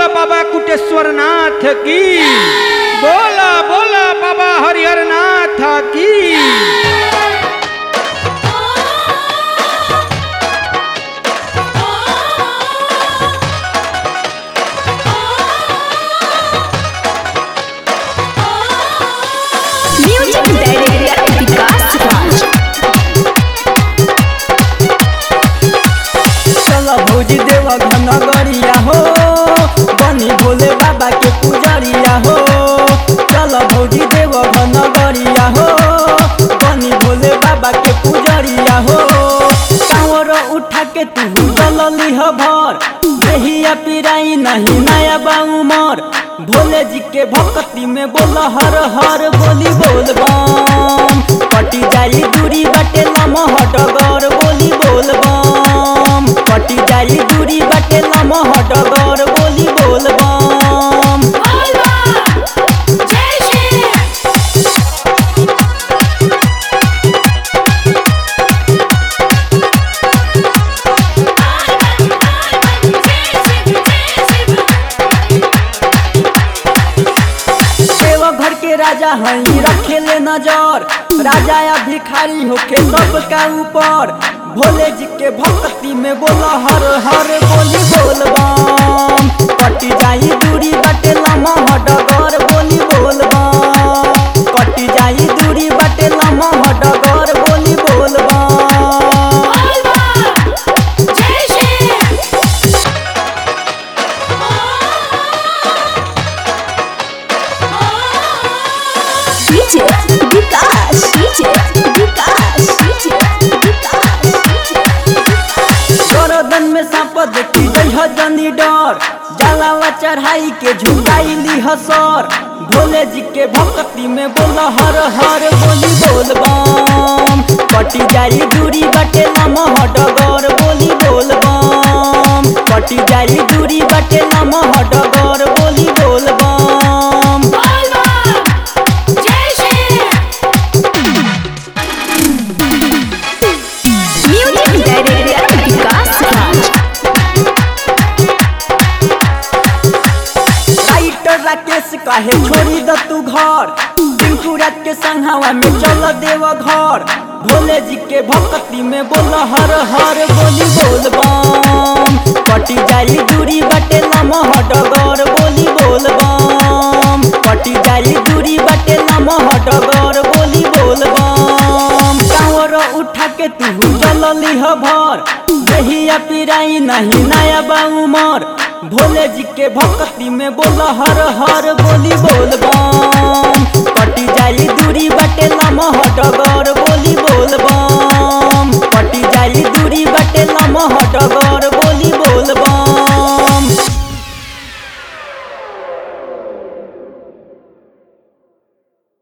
बाबा कुटेश्वर नाथ की बोला बोला बाबा हरिहर नाथ की म्यूजिक डायरेक्टर विकास राज चल भौजी देव घनगरिया हो बनी भोले बाबा के पुजरिया हो चल भौजी देव घनगरिया हो बनी भोले बाबा के पुजरिया हो कांवर उठा के तू जलली ह भर देहिया पिराई नहीं नया बाउमर भोले जी के भक्ति में बोल हर हर बोली बोल बम कटी जाई दूरी बटे लमहट गर बोली बोल बम कटी जाई दूरी बटे लमहट गर बोली बोल बम देवघर के राजा हई रखेले नजर राजा या भिखारी होके सबका ऊपर भोले जी के भक्ति में बोल हर हर बोली बोल बम कटी जाई दूरी बटे लमहट गर बोली बोल बम कटी जाई दूरी बटे लमहट गर बोली बोल बम DJ Vikas DJ Vikas DJ Vikas गरदन में सांप देखी गई ह जनी डर जलावा चढ़ाई के झुकाई ली हसर भोले जी के भक्ति में बोल हर हर बोली बोल बम कटी जाई दूरी बटे लमहट गर बोली बोल बम कटी जाई दूरी बटे लमहट गर बोली बोल बम music director Vikas Raj writer Rakesh काहे छोड़ी द तू घर टिंकू रात के संघावा में चल देव घर भोले जी के भक्ति में बोल हर हर बोली बोल बम कटी जाई दूरी बटे लमहट गर बोली बोल बम कटी जाई दूरी बटे लमहट गर बोली बोल बम कांवर उठा के तू चलली ह भर देहिया पिराई नहीं नया बाउमर भोले जी के भक्ति में बोल हर हर बोली बोल बम